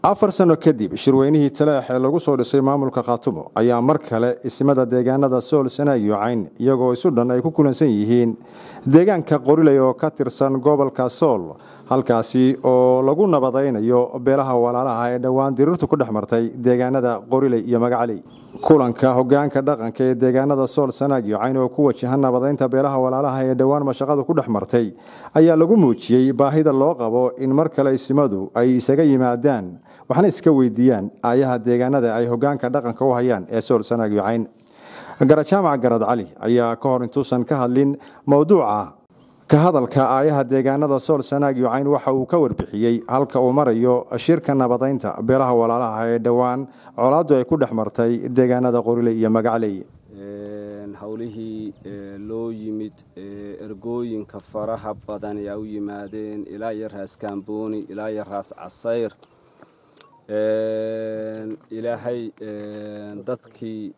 afar sano kadib shirweynihii taleex ee lagu soo dhisay maamulka khaatumo ayaa mar kale ismada deegaanada sool sanaag iyo cayn iyagoo isu dhan ay ku kulansan yihiin deegaanka qoriley oo ka tirsan gobolka sool halkaasi oo lagu nabadaynayo beelaha walaalaha ee dhowaan diriirtu ku dhex martay deegaanada qoriley iyo magacaley kulanka hogaanka dhaqanka ee deegaanada sool sanaag iyo cayn oo ku wajahan nabadaynta beelaha walaalaha ee dhowaan mashaqadu ku dhex martay ayaa lagu muujiyey baahida loo qabo in mar kale isimadu ay isaga yimaadaan waxna iska weydiiyaan aayaha deegaanada ay hogaanka dhaqanka u hayaan ee sool sanaag iyo cayn garajaamac garad cali ayaa ka hor intuusan ka hadlin mowduuca ka hadalka aayaha deegaanada sool sanaag iyo cayn waxa uu ka warbixiyey halka uu marayo shirka nabadaynta beelaha walaalaha ee dhowaan colaadu ay ku dhex martay deegaanada qoriley iyo magacley howlihii loo yimid ergooyinka faraha badan ayaa u yimaadeen ilaa iyo raas kaambooni ilaa iyo raas casayr ilaahay dadkii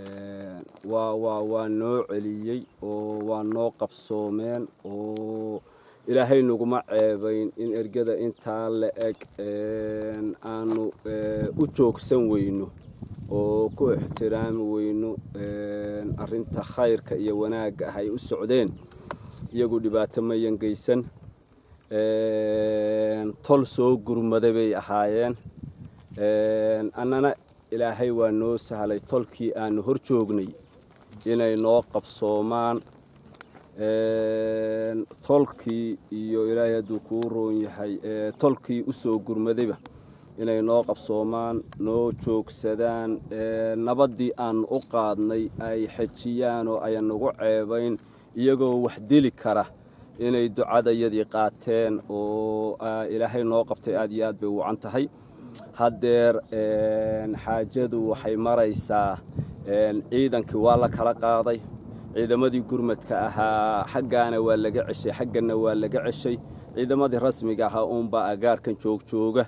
waa noo celiyey oo waa noo qabsoomeen oo ilaahay naguma ceebayn in ergada intaa la eg aanu u joogsan weyno oo ku ixtiraami weyno arinta khayrka iyo wanaagga ah ay u socdeen iyagu dhibaato mayan geysan tol soo gurmaday bay ahaayeen annana ilaahay waa noo sahlay tolkii aanu hor joognay inay noo qabsoomaan tolkii iyo ilaahay hadduu kuu roon yahay tolkii u soo gurmadayba inay noo qabsoomaan noo joogsadaan nabaddii aanu u qaadnay ay xejiyaan oo ayan nagu ceebayn iyagoo wax dili kara inay ducadayadii qaateen oo ilaahay noo qabtay aad iyo aad bay wacan tahay haddeer xaajadu waxay maraysaa ciidankii waa la kala qaaday ciidamadii gurmadka ahaa xaggaana waa laga ceshay xagganna waa laga ceshay ciidamadii rasmiga ahaa uunbaa agaarkan joogjooga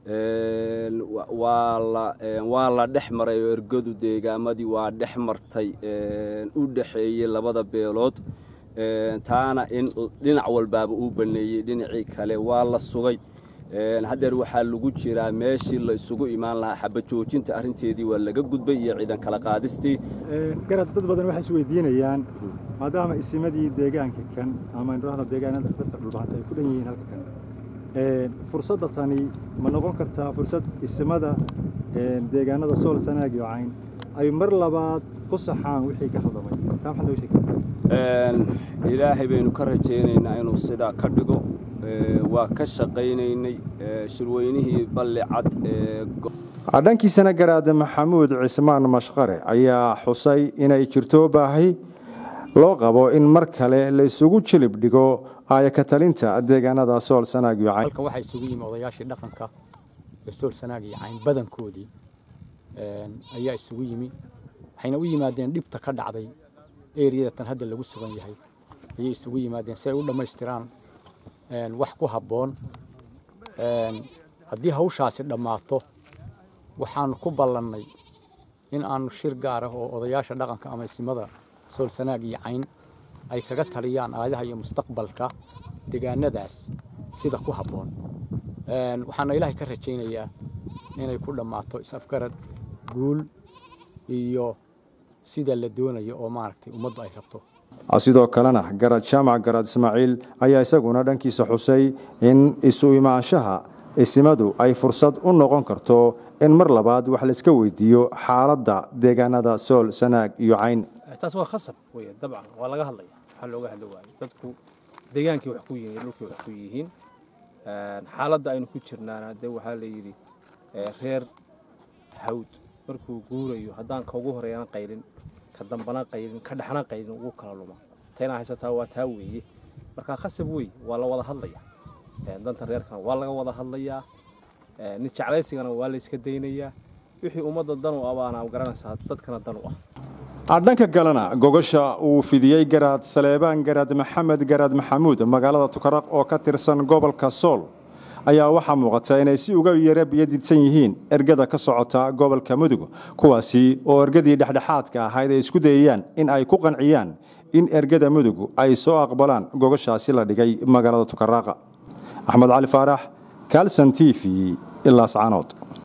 waa la dhex maray oo ergadu deegaamadii waa dhex martay u dhexeeyey labada beelood taana in dhinac walbaaba uu baneeyey dhinacii kale waa la sugay haddeer waxaa lagu jiraa meeshii la isugu imaan lahaa xabajoojinta arrinteedii waa laga gudbay iyo ciidan kala qaadistii garad dad badan waxay is weydiinayaan maadaama isimadii deegaanka kan ama indhahda deegaanada dadka dhulbahanta ay ku dhan yihiin halka kan fursadda tani ma noqon kartaa fursad isimada deegaanada sool sanaag iyo cayn ay mar labaad ku saxaan wixii ka khaldamay taa maxaad nooga sheegi ilaahay baynu ka rajaynaynaa inuu sidaa ka dhigo waa ka shaqaynaynay shirweynihii balli cad dhankiisana garaade maxamuud cismaan mashqare ayaa xusay inay jirto baahi loo qabo in mar kale la isugu jilib dhigo aayaka talinta deegaanada sool sanaag iyo cayn halkan waxaa isugu yimi odayaashii dhaqanka ee sool sanaag iyo cayn badankoodii ayaa isugu yimi waxayna u yimaadeen dhibta ka dhacday eriyada tan hadda lagu sugan yahay ayay isugu yimaadeen si ay u dhammaystiraan wax ku habboon haddii hawshaasi dhammaato waxaanu ku ballannay in aanu shir gaar ah oo odayaasha dhaqanka ama isimada sool sanaag iyo cayn ay kaga taliyaan aadaha iyo mustaqbalka deegaanadaas sida ku habboon waxaana ilaahay ka rajaynayaa inay ku dhammaato is-afgarad guul iyo sida la doonayo oo maaragtay ummaddu ay rabto sidoo kalena garad jaamac garad ismaaciil ayaa isaguna dhankiisa xusay in isu imaanshaha isimadu ay fursad u noqon karto in mar labaad wax la iska weydiiyo xaaladda deegaanada sool sanaag iyo cayn taas waa khasab wey dabcan waa laga hadlaya waxaa looga hadli waayo dadku deegaankii wax ku yihiin dhulkii wax ku yihiin xaaladda aynu ku jirnaana de waxaa la yidhi reer hawd markuu guurayo haddaan ka ugu horeeyana qaylin ka dambana qaylin ka dhexna qaylin ugu kala luma tayna haysataa waa taa weeye marka khasab wey waa la wada hadlaya danta reerkana waa laga wada hadlayaa nin jeclaysigana waa la iska daynayaa wixii ummadda dan u abaana garanaysaa dadkana dan u ah dhanka kalena gogosha uu fidiyey garaad saleebaan garaad maxamed garaad maxamuud magaalada tukaraq oo ka tirsan gobolka sool ayaa waxaa muuqata inay si uga yara biyadidsan yihiin ergada ka socota gobolka mudug kuwaasi oo ergadii dhexdhexaadka ahayd ay isku dayayaan in ay ku qanciyaan in ergada mudug ay soo aqbalaan gogoshaasi la dhigay magaalada tukaraaqa axmed cali faarax calson t v ilaa sacanood